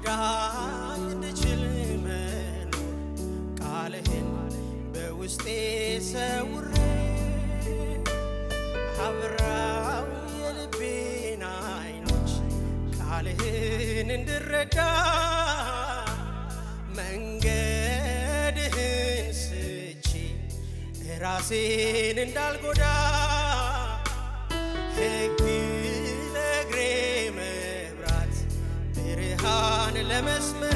እርዳኝ እንድችል መኖር ቃልህን በውስጤ ሰውሬ አብራው የልቤን አይኖች ቃልህን እንድረዳ መንገድህን ስቼ ራሴን እንዳልጎዳ ሕግ ለእግሬ መብራት ብርሃን ለመስመሬ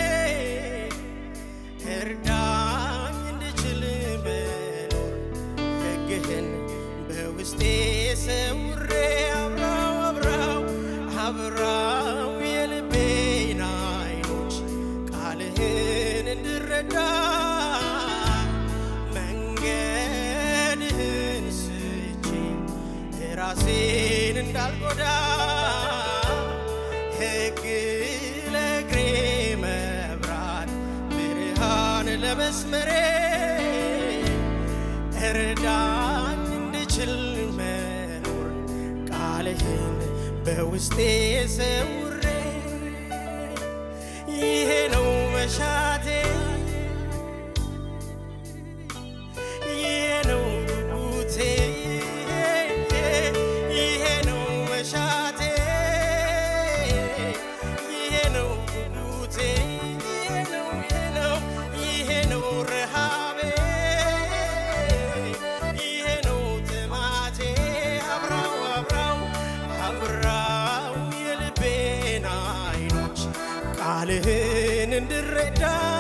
እርዳኝ እንድችል መኖር ሕግህን በውስጤ ሰውሬ አብራው አብራው አብራው የልቤን አይኖች ቃልህን እንድረዳ መንገድህን ስቼ ራሴን እንዳልጎዳ ሕግ ለእግሬ መብራት ብርሃን ለመስመሬ እርዳኝ እንድችል መኖር ቃልህን በውስጤ ሰውሬ ይሄ ነው መሻቴ ይሄ ነው ጉጉቴ ይሄ ነው መሻቴ ይሄ ነው ጉጉቴ ይሄ ነው ይሄ ነው ይሄ ነው ረሃቤ ይሄ ነው ጥማቴ አብራው አብራው አብራው የልቤን አይኖች ቃልህን እንድረዳ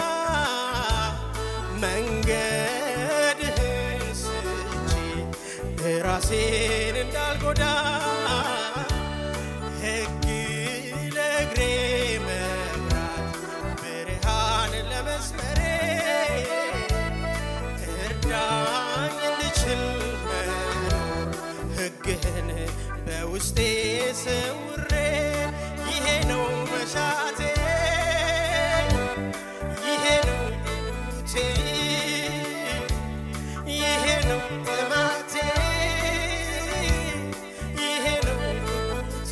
መንገድህን ስቼ ራሴን እንዳልጎዳ ሕግ ለእግሬ መብራት ብርሃን ለመስመሬ እርዳኝ እንድችል መኖር ሕግህን በውስጤ ሰውሬ ይሄ ነው መሻቴ ይሄ ነው ጉጉቴ ይሄ ነው ጥማቴ ይሄ ነው ጉጉቴ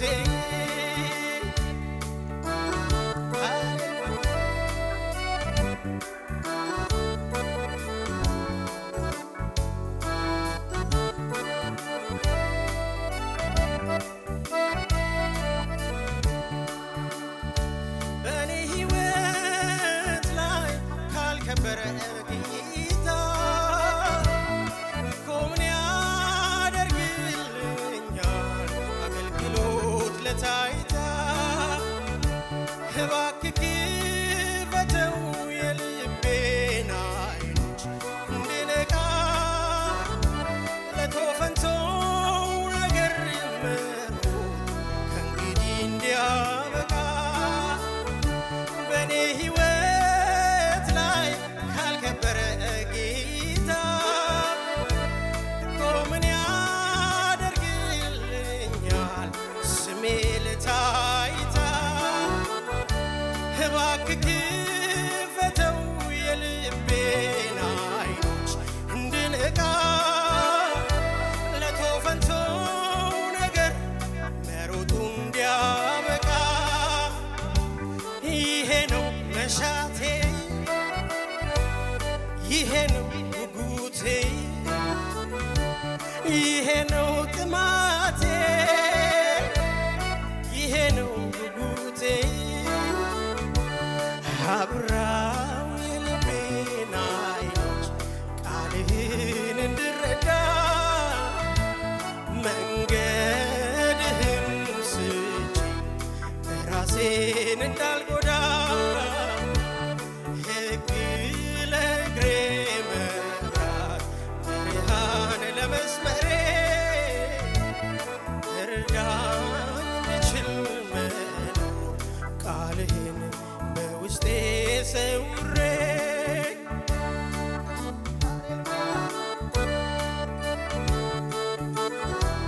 በእኔ ሕይወት ላይ ካልከበረ ጌታ እኮ ምን ያደርግልኛል አገልግሎት ለታይታ እባክህ ክፈተው የልቤን አይኖች እንድነቃ ለቶፈንቶው ነገር መሮጥ ከእንግዲህ እንዲያበቃ በእኔ ሕይወት ላይ ካልከበረ ጌታ እኮ ምን ያደርግልኛል ስሜ ለታይታ እባክህ ክፈተው የልቤን አይኖች እንድነቃ ለቶፈንቶው ነገር መሮጡ እንዲያበቃ ይሄ ነው መሻቴ ይሄ ነው ጉጉቴ ይሄ ነው ጥማቴ ይሄ ነው ጉጉቴ አብራው የልቤን አይኖች ቃልህን እንድረዳ መንገድህን ስቼ ራሴን እንዳልጎዳ ሕግ ለእግሬ መብራት ብርሃን ለመስመሬ እርዳኝ እንድችል መኖር ቃልህን በውስጤ ሰውሬ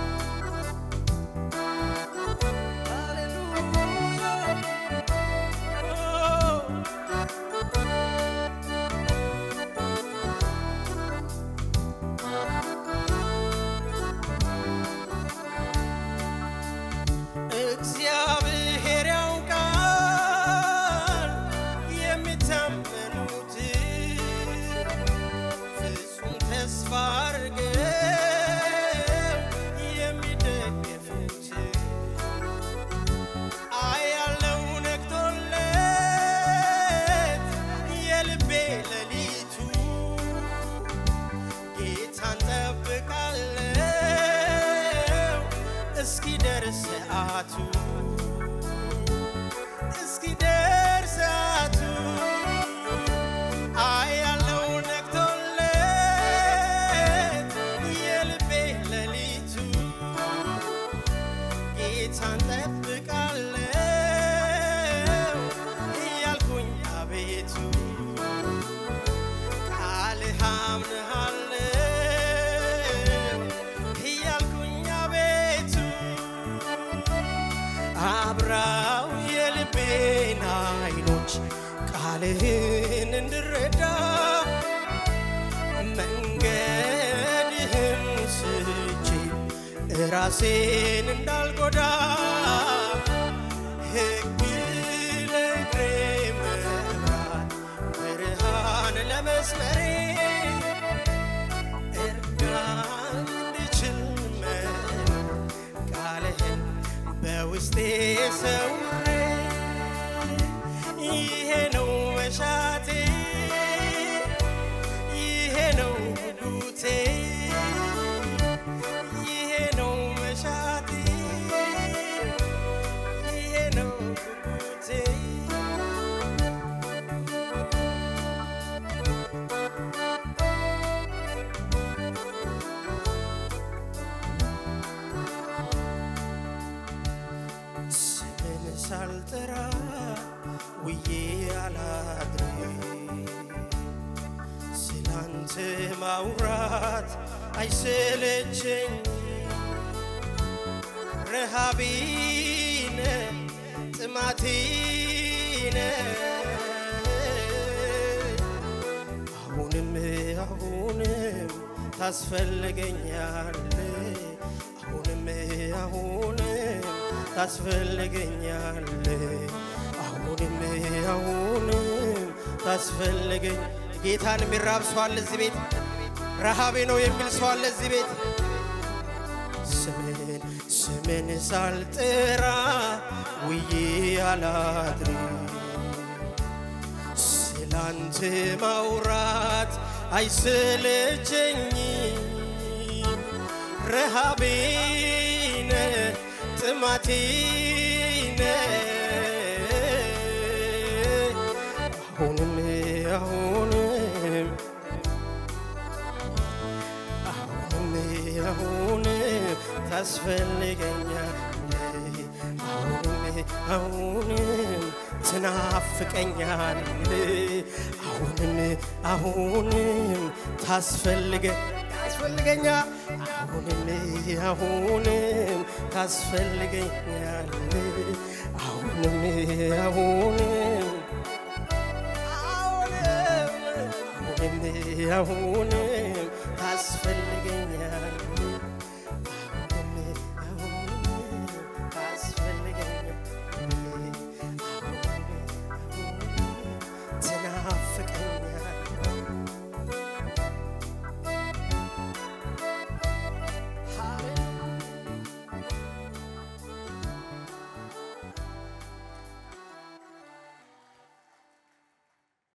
ሃሌሉያ ጠብቃለሁ እያልኩኝ አቤቱ ቃልህ አምንሃለሁ እያልኩኝ አቤቱ አብራው የልቤን አይኖች ቃልህን እንድረዳ መንገድህን ስቼ ራሴን እንዳልጎዳ ሕግ ለእግሬ መብራት ብርሃን ለመስመሬ እርዳኝ እንድችል መኖር ቃልህን በውስጤ ሰውሬ ይሄ ነው መሻቴ ይሄ ነው ጉጉቴ ይሄ ነው መሻቴ ይሄ ነው ጉጉቴ ስምን ሳልጠራ ውዬ አላድሬ ስላንተ ማውራት አይሰለቸኝ ረሃቢነ ጥማቲነ አሁንም አሁንም ታስፈልገኛል አሁንም አሁንም ታስፈልገኛል አሁንም አሁንም ታስፈልገኝ ጌታን የሚራብ ሰው አለ እዚህ ቤት ረሃቤ ነው የሚል ሰው አለ እዚህ ቤት ስምን ስምን ሳልጥራ ውዬ አላድሪ ስላንተ ማውራት አይሰለቸኝ ረሃቤነ ጥማቴነ አሁንም አሁንም አሁንም አሁንም ታስፈልገኛል አሁንም አሁንም ትናፍቀኛል አሁንም አሁንም ታስፈልገ ታስፈልገኛ አሁንም አሁንም ታስፈልገኛል አሁንም አሁንም አሁንም አሁንም ታስፈልገኛል